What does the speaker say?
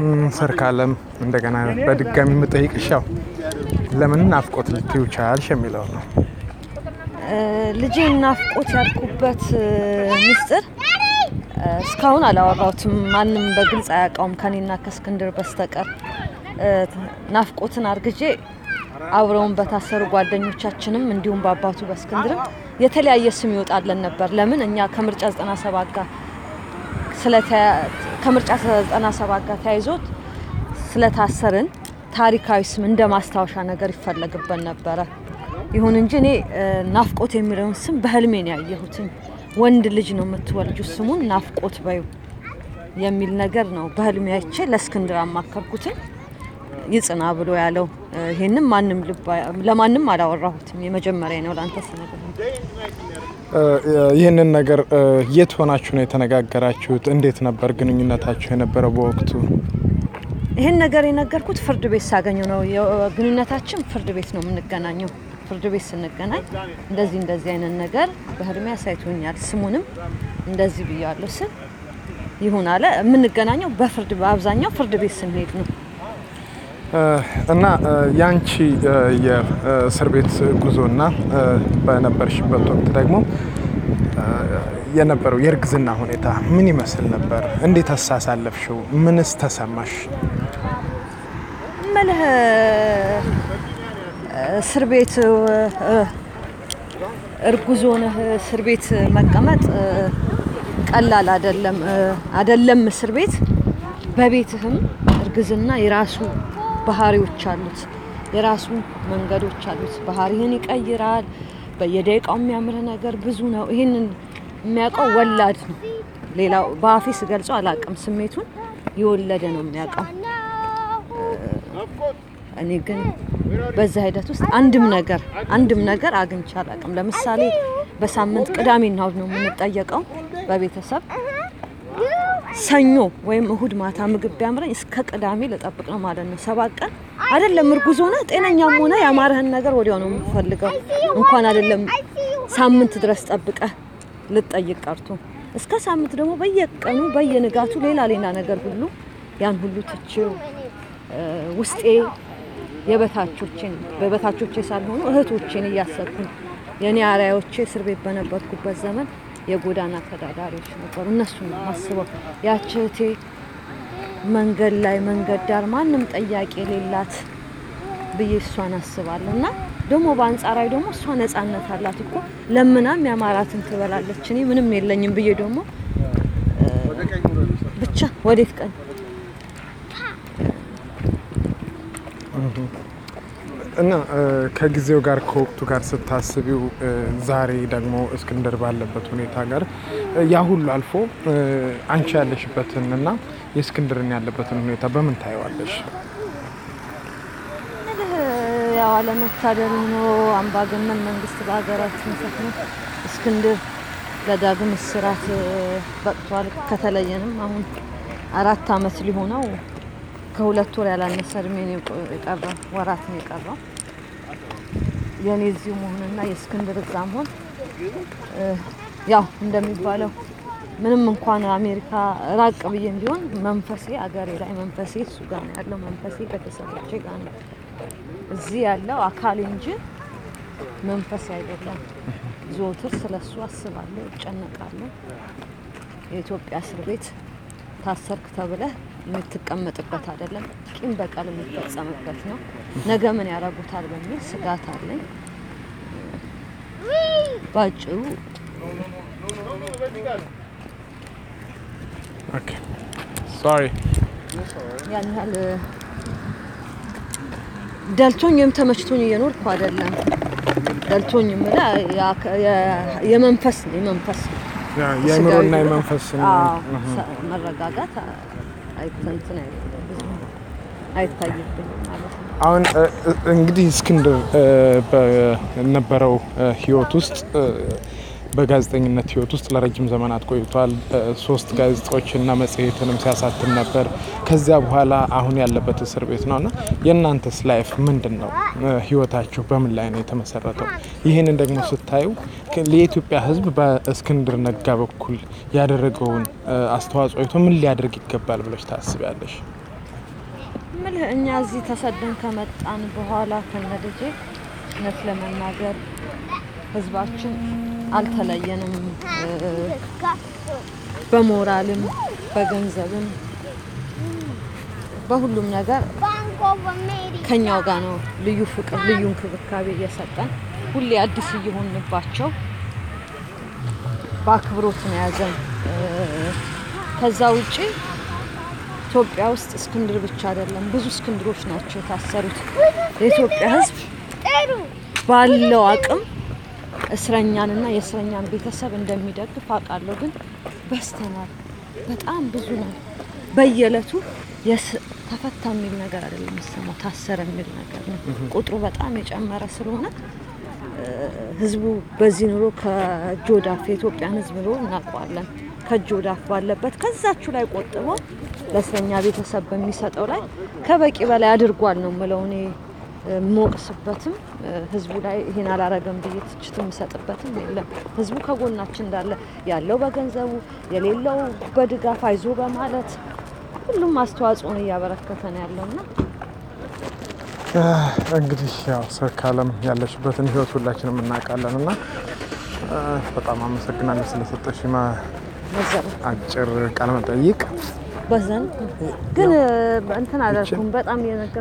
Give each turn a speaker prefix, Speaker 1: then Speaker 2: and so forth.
Speaker 1: ሰርካለም እንደገና በድጋሚ የምጠይቅሽ ያው ለምን ናፍቆት ልትይው ቻልሽ የሚለው ነው።
Speaker 2: ልጄን ናፍቆት ያልኩበት ሚስጥር እስካሁን አላወራሁትም። ማንም በግልጽ አያውቀውም ከኔና ከእስክንድር በስተቀር። ናፍቆትን አርግጄ አብረውን በታሰሩ ጓደኞቻችንም እንዲሁም በአባቱ በእስክንድርም የተለያየ ስም ይወጣለን ነበር። ለምን እኛ ከምርጫ 97 ጋር ከምርጫ 97 ጋር ተያይዞት ስለታሰርን ታሪካዊ ስም እንደ ማስታወሻ ነገር ይፈለግበት ነበረ። ይሁን እንጂ እኔ ናፍቆት የሚለውን ስም በህልሜ ነው ያየሁትኝ። ወንድ ልጅ ነው የምትወልጁ ስሙን ናፍቆት በዩ የሚል ነገር ነው በህልሜ አይቼ ለእስክንድር አማከርኩትኝ። ይጽና ብሎ ያለው ይሄንም ማንም ለማንም አላወራሁትም። የመጀመሪያ ነው ለአንተ ስነግር
Speaker 1: ይህንን ነገር የት ሆናችሁ ነው የተነጋገራችሁት? እንዴት ነበር ግንኙነታችሁ የነበረው በወቅቱ?
Speaker 2: ይህን ነገር የነገርኩት ፍርድ ቤት ሳገኘው ነው። ግንኙነታችን ፍርድ ቤት ነው የምንገናኘው። ፍርድ ቤት ስንገናኝ እንደዚህ እንደዚህ አይነት ነገር በህልሜ አሳይቶኛል፣ ስሙንም እንደዚህ ብያለሁ ስል ይሁን አለ። የምንገናኘው በፍርድ በአብዛኛው ፍርድ ቤት ስንሄድ ነው።
Speaker 1: እና ያንቺ የእስር ቤት ጉዞና በነበርሽበት ወቅት ደግሞ የነበረው የእርግዝና ሁኔታ ምን ይመስል ነበር? እንዴት አሳሳለፍሽው? ምንስ ተሰማሽ?
Speaker 2: ምልህ እስር ቤት እርጉዝ ሆነህ እስር ቤት መቀመጥ ቀላል አይደለም። አይደለም እስር ቤት በቤትህም እርግዝና የራሱ ባህሪዎች አሉት፣ የራሱ መንገዶች አሉት። ባህሪህን ይቀይራል። በየደቂቃው የሚያምርህ ነገር ብዙ ነው። ይህንን የሚያውቀው ወላድ ነው። ሌላው በአፌ ስገልጸው አላውቅም። ስሜቱን የወለደ ነው የሚያውቀው። እኔ ግን በዛ ሂደት ውስጥ አንድም ነገር አንድም ነገር አግኝቼ አላውቅም። ለምሳሌ በሳምንት ቅዳሜና እሁድ ነው የምንጠየቀው በቤተሰብ ሰኞ ወይም እሁድ ማታ ምግብ ቢያምረኝ እስከ ቅዳሜ ልጠብቅ ነው ማለት ነው። ሰባት ቀን አይደለም እርጉዝ ሆነ ጤነኛም ሆነ ያማረህን ነገር ወዲያው ነው የምፈልገው። እንኳን አይደለም ሳምንት ድረስ ጠብቀህ ልጠይቅ ቀርቶ እስከ ሳምንት ደግሞ በየቀኑ በየንጋቱ ሌላ ሌላ ነገር ሁሉ ያን ሁሉ ትቼው ውስጤ የበታቾችን በበታቾቼ ሳልሆኑ እህቶቼን እያሰብኩኝ የኔ አርአያዎቼ እስር ቤት በነበርኩበት ዘመን የጎዳና ተዳዳሪዎች ነበሩ። እነሱ ነው ማስበው። ያች እህቴ መንገድ ላይ መንገድ ዳር ማንም ጠያቂ የሌላት ብዬ እሷን አስባለሁ። እና ደግሞ በአንጻራዊ ደግሞ እሷ ነጻነት አላት እኮ ለምናም ያማራትን ትበላለች። እኔ ምንም የለኝም ብዬ ደግሞ ብቻ ወዴት ቀን
Speaker 1: እና ከጊዜው ጋር ከወቅቱ ጋር ስታስቢው ዛሬ ደግሞ እስክንድር ባለበት ሁኔታ ጋር ያ ሁሉ አልፎ አንቺ ያለሽበትን እና የእስክንድርን ያለበትን ሁኔታ በምን ታየዋለሽ?
Speaker 2: ያው አለመታደል ሆኖ አምባገነን መንግስት በሀገራችን ሰፍኖ እስክንድር ለዳግም እስራት በቅቷል። ከተለየንም አሁን አራት አመት ሊሆነው ከሁለት ወር ያላነሰ እድሜ ነው የቀረው፣ ወራት ነው የቀረው። የኔ እዚሁ መሆንና የእስክንድር እዛ መሆን ያው እንደሚባለው ምንም እንኳን አሜሪካ ራቅ ብዬም ቢሆን መንፈሴ አገሬ ላይ መንፈሴ እሱ ጋር ነው ያለው። መንፈሴ ቤተሰቦቼ ጋር ነው። እዚህ ያለው አካል እንጂ መንፈሴ አይደለም። ዘወትር ስለሱ አስባለሁ፣ እጨነቃለሁ። የኢትዮጵያ እስር ቤት ታሰርክ ተብለህ የምትቀመጥበት አይደለም። ቂም በቀል የሚፈጸምበት ነው። ነገ ምን ያደርጉታል በሚል ስጋት አለኝ። ባጭሩ
Speaker 1: ሶሪ
Speaker 2: ያን ያህል ደልቶኝ ወይም ተመችቶኝ እየኖርኩ አይደለም። ደልቶኝ የምልህ የመንፈስ ነው የመንፈስ ነው
Speaker 1: የአእምሮና የመንፈስ
Speaker 2: መረጋጋት አይተንትን አይታይብኝ ማለት ነው።
Speaker 1: አሁን እንግዲህ እስክንድር በነበረው ህይወት ውስጥ በጋዜጠኝነት ህይወት ውስጥ ለረጅም ዘመናት ቆይቷል። ሶስት ጋዜጦችና መጽሔትንም ሲያሳትም ነበር። ከዚያ በኋላ አሁን ያለበት እስር ቤት ነው እና የእናንተስ ላይፍ ምንድን ነው? ህይወታችሁ በምን ላይ ነው የተመሰረተው? ይህንን ደግሞ ስታዩ የኢትዮጵያ ህዝብ በእስክንድር ነጋ በኩል ያደረገውን አስተዋጽኦ አይቶ ምን ሊያደርግ ይገባል ብለሽ ታስቢያለሽ?
Speaker 2: ምልህ እኛ እዚህ ተሰደን ከመጣን በኋላ ከነልጄ እውነት ለመናገር ህዝባችን አልተለየንም። እ፣ በሞራልም በገንዘብም በሁሉም ነገር ከኛው ጋር ነው። ልዩ ፍቅር፣ ልዩ እንክብካቤ እየሰጠን ሁሌ አዲስ እየሆንባቸው በአክብሮት ነው ያዘን። እ፣ ከዛ ውጪ ኢትዮጵያ ውስጥ እስክንድር ብቻ አይደለም፣ ብዙ እስክንድሮች ናቸው የታሰሩት። የኢትዮጵያ ሕዝብ ባለው አቅም እስረኛንና የእስረኛን ቤተሰብ እንደሚደግፍ አውቃለሁ። ግን በስተናል፣ በጣም ብዙ ነው። በየዕለቱ የስ- ተፈታ የሚል ነገር አይደለም የሚሰማው፣ ታሰረ የሚል ነገር ነው። ቁጥሩ በጣም የጨመረ ስለሆነ እ፣ ህዝቡ በዚህ ኑሮ ከእጅ ወዳፍ የኢትዮጵያን ህዝብ ኑሮ እናውቀዋለን። ከእጅ ወዳፍ ባለበት ከዛችሁ ላይ ቆጥቦ ለእስረኛ ቤተሰብ በሚሰጠው ላይ ከበቂ በላይ አድርጓል ነው የምለው እኔ የምወቅስበትም ህዝቡ ላይ ይሄን አላረገም ብዬ ትችት የምሰጥበትም የለም። ህዝቡ ከጎናችን እንዳለ ያለው በገንዘቡ የሌለው በድጋፍ አይዞ በማለት ሁሉም አስተዋጽኦን እያበረከተ ነው ያለውና
Speaker 1: እንግዲህ ያው ሰርካለም ያለችበትን ህይወት ሁላችንም እናውቃለን እና እ፣ በጣም አመሰግናለሁ ስለሰጠሽ
Speaker 2: መዘረ
Speaker 1: አጭር ቃለ መጠይቅ።
Speaker 2: በዘን ግን እንትን አላልኩም በጣም የነገር